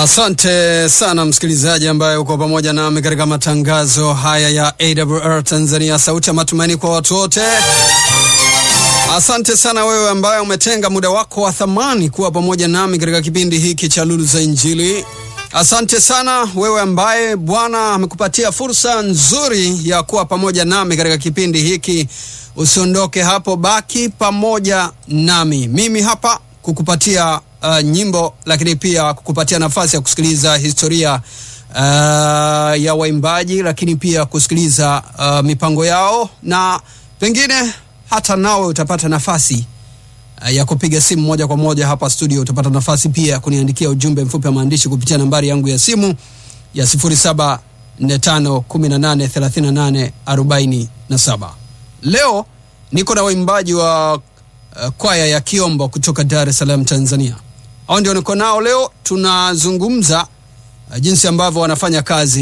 Asante sana msikilizaji ambaye uko pamoja nami katika matangazo haya ya AWR Tanzania, sauti ya matumaini kwa watu wote. Asante sana wewe ambaye umetenga muda wako wa thamani kuwa pamoja nami katika kipindi hiki cha Lulu za Injili. Asante sana wewe ambaye Bwana amekupatia fursa nzuri ya kuwa pamoja nami katika kipindi hiki. Usiondoke hapo, baki pamoja nami. Mimi hapa kukupatia uh, nyimbo lakini pia kukupatia nafasi ya kusikiliza historia uh, ya waimbaji, lakini pia kusikiliza uh, mipango yao na pengine hata nawe utapata nafasi uh, ya kupiga simu moja kwa moja hapa studio. Utapata nafasi pia ya kuniandikia ujumbe mfupi wa maandishi kupitia nambari yangu ya simu ya 0745183847. Leo niko na waimbaji wa uh, kwaya ya Kiombo kutoka Dar es Salaam, Tanzania. Hao ndio niko nao leo, tunazungumza uh, jinsi ambavyo wanafanya kazi